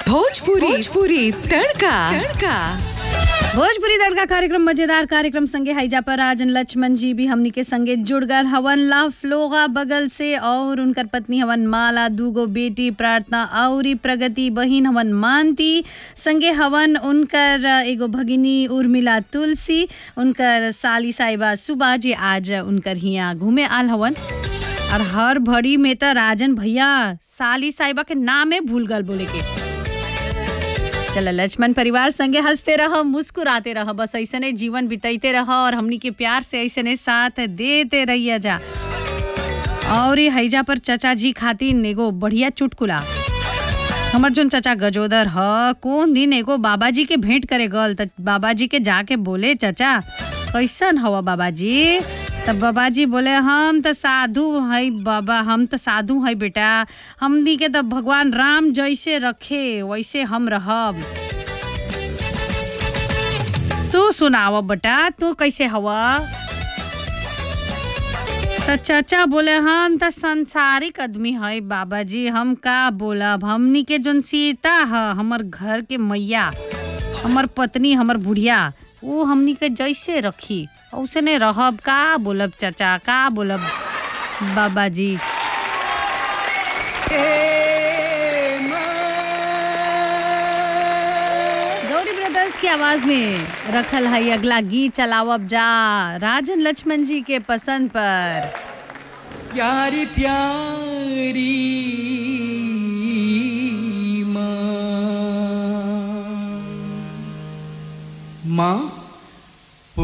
भोजपुरी भोजपुरी तड़का तड़का भोजपुरी तड़का कार्यक्रम मजेदार कार्यक्रम संगे हैजा पर राजन लक्ष्मण जी भी हमनी के संगे जुड़ गए हवन ला फ्लोगा बगल से और उनकर पत्नी हवन माला दूगो बेटी प्रार्थना औरी प्रगति बहिन हवन मानती संगे हवन उनकर एगो भगिनी उर्मिला तुलसी उनकर साली साहिबा सुबा जी आज उनकर हिया घूमे आल हवन और हर भड़ी में तो राजन भैया साली साहिबा के नामे भूल गल बोले के चलो लक्ष्मण परिवार संगे हंसते रह मुस्कुराते रह बस ऐसने जीवन बिताते रह और हमनी के प्यार से ऐसने साथ देते रहिए जा और ये हैजा पर चचा जी खातिर एगो बढ़िया चुटकुला हमर जोन चचा गजोदर ह कौन दिन एगो बाबा जी के भेंट करे गल त बाबा जी के जाके बोले चचा कैसन हवा बाबा जी तब बाबा जी बोले हम तो साधु है बाबा हम तो साधु है बेटा हमनी के तो भगवान राम जैसे रखे वैसे हम रहब तू सुनाव बेटा तू कैसे हवा तो चाचा बोले हम तो संसारिक आदमी है बाबा जी हम का बोलब हमनी के जोन सीता है हमर घर के मैया हमर पत्नी हमर बुढ़िया वो हमनी के जैसे रखी उसने रहब का बोलब चाचा का बोलब बाबा जी गौरी ब्रदर्स की आवाज में रखल है अगला गीत चलावब जा राजन लक्ष्मण जी के पसंद पर प्यारी प्यारी माँ माँ